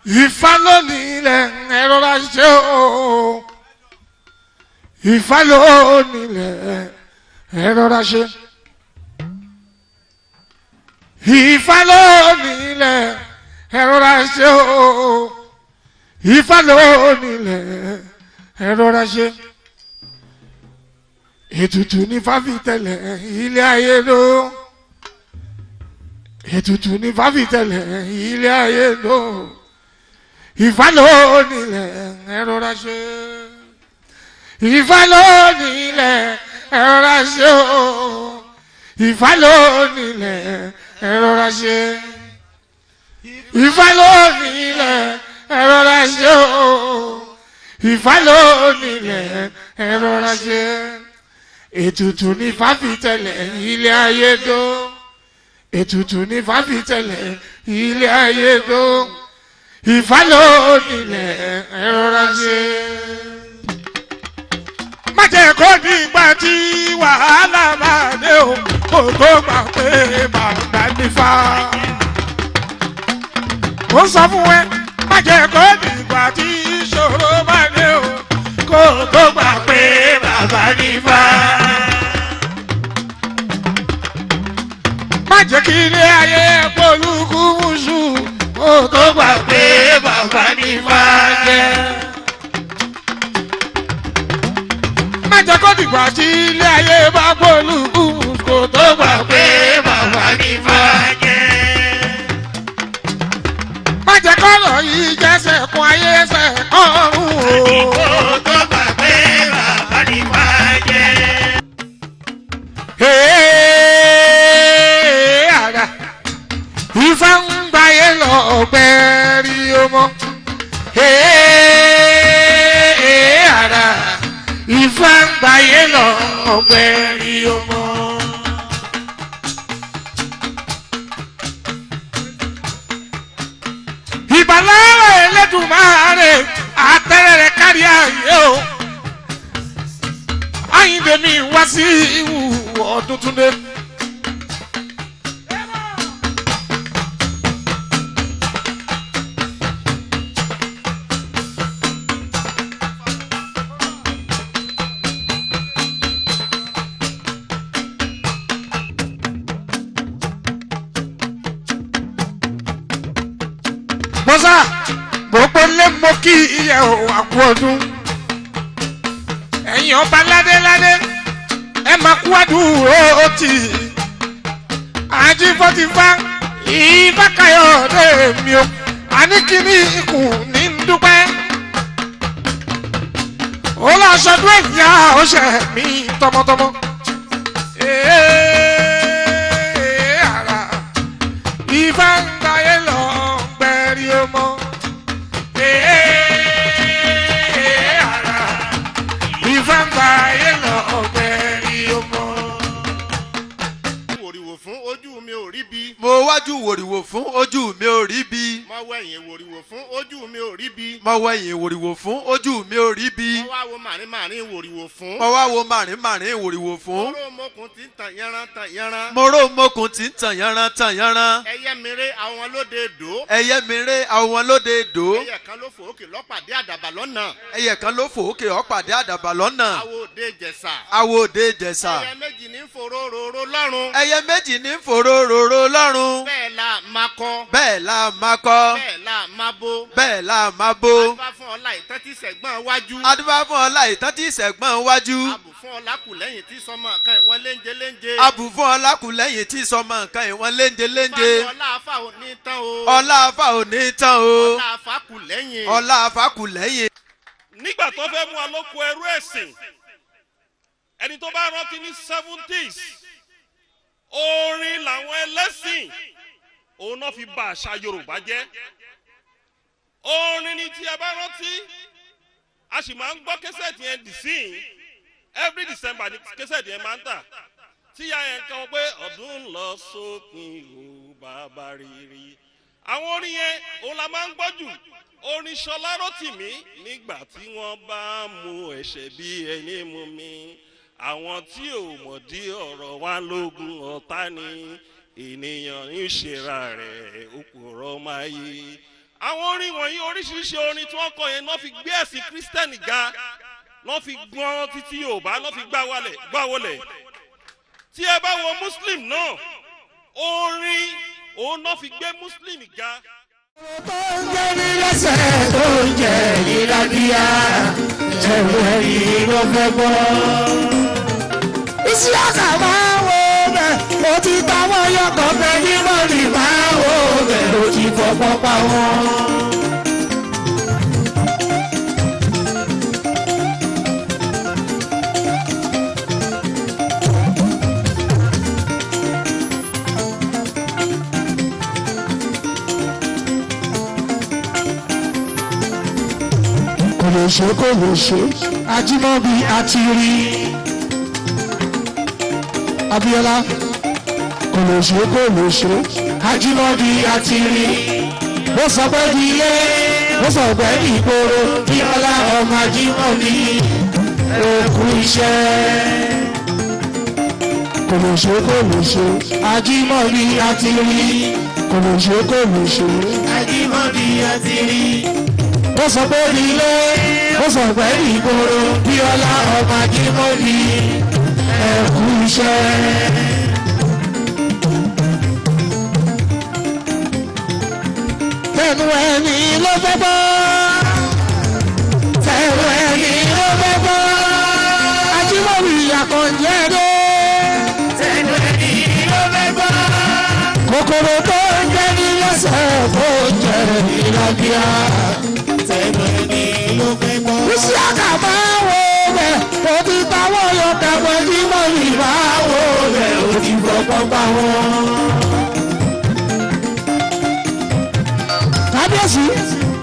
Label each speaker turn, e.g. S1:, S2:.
S1: Ifá lónìí ilẹ̀ ẹ̀rọ ra ṣe o. Ifá lónìí ilẹ̀ ẹ̀rọ ra ṣe. Ifá lónìí ilẹ̀ ẹ̀rọ ra ṣe o. Ifá lónìí ilẹ̀ ẹ̀rọ ra ṣe. Ètùtù ní fáfitẹ̀lẹ̀ ilé ayé ló. Ètùtù ní fáfitẹ̀lẹ̀ ilé ayé ló ìfà lónìlẹ̀ ẹ̀rọra ṣe ìfà lónìlẹ̀ ẹ̀rọra ṣe o ìfà lónìlẹ̀ ẹ̀rọra ṣe ìfà lónìlẹ̀ ẹ̀rọra ṣe o ìfà lónìlẹ̀ ẹ̀rọra ṣe ètùtù ní fàfitẹ̀lẹ̀ ilé ayé dó ètùtù ní fàfitẹ̀lẹ̀ ilé ayé dó ìfàlónilẹ̀ ẹ̀rọra ṣe. má jẹ́ kó ní ìgbà tí wàhálà máa dé o kó tó gbà pé bàbá nífà. mo sọ fún ẹ má jẹ́ kó ní ìgbà tí ìṣòro máa dé o kó tó gbà pé bàbá nífà. má jẹ́ kí ilé ayé polúkú mùsù kó tó gbà pé bàbá ní fàájẹ́. má jẹ́ kó dìgbà tí ilé ayé bá polúkú kó tó gbà pé bàbá ní fàájẹ́. má jẹ́ kó lọ yìí jẹ́sẹ̀ kún ayé ẹsẹ̀ ọ̀run o.
S2: kó tó gbà pé bàbá ní fàájẹ́.
S1: Hey, ara ifá ń gbáyé lọ ọgbẹ́rí ọmọ. Hey, ara ifá ń gbáyé lọ ọgbẹ́rí ọmọ. ìbàlára ẹlẹ́dùnmáre àtẹ̀rẹ̀rẹ̀ kárí ayé o. Àyìndé mi wá sí ìwù ọdún túnde. mọ́sá gbogbo lé mọ́ kí iye ò àkú ọdún. ẹ̀yin ọba ládéládé ẹ máa kú àdúró tì í. àjí fọ́tífá ìfákayọ̀dé mi o àníkíní ikùn ní ń dúpẹ́. ó lọ sọdún ẹ̀yà ọ̀sẹ̀ mi tọmọtọmọ. Ee, ara ìfá ń gbáyé lọ gbẹ̀rí ọmọ. Ee, ara ìfá ń gbáyé lọ gbẹ̀rí ọmọ.
S2: wòrìwò fún ojú mi ò rí bí.
S3: mo wájú wòrìwò fún ojú mi ò rí bí.
S2: mo wẹ̀yìn wòrìwò fún ojú mi ò rí bí.
S3: mo wẹ̀yìn wòrìwò fún ojú mi ò rí bí.
S2: mo wá wo màrín màrín wòrìwò fún.
S3: mo wá wo màrín màrín wòrìwò fún.
S2: oró mokùn ti ń tàn yánran tàn yánran.
S3: mo ró mokùn tí ń tàn yánran tàn yánran.
S2: ẹyẹ mire àwọn lóde dò.
S3: ẹyẹ mi ré àwọn lóde dò.
S2: ẹyẹ kan ló fò òkè lọ́pàdé àdàbà lọ́nà.
S3: ẹyẹ kan ló fò òkè ọ̀pàdé àdàbà lọ́nà.
S2: àwo òde jẹ̀sà.
S3: awo òde jẹ̀sà.
S2: ẹyẹ méjì ní fòró roró lọ́rùn.
S3: ẹyẹ méjì ní fòró rorò lọ́rùn.
S2: bẹ́ẹ̀ la máa kọ́.
S3: bẹ́ẹ̀ la máa kọ́.
S2: bẹ́ẹ̀ la máa bó.
S3: bẹ́ẹ̀ la máa bó.
S2: adúbá fún ọlá ìtàn tí sẹ̀gbọ́n wájú.
S3: adúbá fún ọlá ìtàn tí ìṣẹ̀gbọ́n wájú.
S2: abù fún ọlá kù lẹ́yìn tí sọmọ kan ìwọ́n léńjé léńjé.
S3: abù fún ọlákùlẹ́yìn tí sọmọ nǹkan ìwọ̀n léńjẹ léńjẹ.
S2: fani ọlá afa ò ní tán o.
S3: ọlá afa ò ní tán o.
S2: ọlá afa kù lẹ́yìn.
S3: ọlá afa kù lẹ́yìn.
S4: nígbà tó fẹ́ mú alóko ẹrú ẹ̀sìn ẹni tó bá rántí ní seventies orin làwọn ẹlẹ́sìn òun náà fi ba àṣà yorùbá jẹ́ orin ni tí ẹ bá rántí a sì máa ń gbọ́ kẹsẹ̀tì yẹn dì sí i every december ni kẹsẹ̀tì yẹn máa ń tà tíya yẹn kan wọ́n pé ọdún ń lọ sópin o bàbá rírì àwọn orin yẹn òun la máa ń gbọ́ jù orin ṣọlá rotimi nígbà tí wọ́n bá mu ẹ̀ṣẹ̀ bí ẹni mu mi àwọn tí ò mọ̀dí ọ̀rọ̀ wa lógun ọ̀tá ni ènìyàn ń ṣera rẹ̀ òpùrọ̀ máa yí àwọn orin wọ̀nyí oríṣiríṣi orin tí wọ́n kọ yẹn náà fi gbé ẹ̀sìn kírísítẹ́nì ga náà fi gbọ́n títí yorùbá náà fi gbá wálẹ̀ gbá wọlẹ̀ tí ẹ bá wo muslim náà orin òun náà fi gbé muslim ga.
S1: tó ń jẹ́ ní lẹ́sẹ̀ tó ń jẹ́ ìlàbíyà ẹ̀rù ẹ̀yìn ló fẹ́ gbọ́. Ìsíákà máa ń wo bẹ̀, ó ti ta wọ́n yọkọ̀ bẹ̀ ní mọ́lì máa ń wo bẹ̀, ó ti fọpọ́ pa wọ́n. kò lè ṣe kò lè ṣe ajímọ́bí àti rí abiola kò lè ṣe kò lè ṣe ajímọ́bí àti rí bó sọ pé di ilé bó sọ pé di ìgboro bíọ́lá ọmọ ajímọ́bí òkú iṣẹ́ kò lè ṣe kò lè ṣe ajímọ́bí àti rí kò lè ṣe kò lè ṣe ajímọ́bí àti rí ó sọ pé nílé ó sọ pé ìgboro bí ọlá ọmọ ajímọ́bí ẹ̀kú iṣẹ́. tẹnu ẹni ló fẹ́ bọ́ tẹnu ẹni ló fẹ́ bọ́ ajímọ́bí àkànjẹ́ dé. tẹnu ẹni ló fẹ́ bọ́ kòkòrò tó ń jẹ́ ní lọ́sẹ̀ tó ń jẹ́ ìlàbíà Bísí àkàbá wo bẹ̀, ó ti táwọ́ yọ kẹ̀kẹ́ tí mo yìí bá wo bẹ̀, ó ti fọpọ́ pa wọn. Kábíyèsí,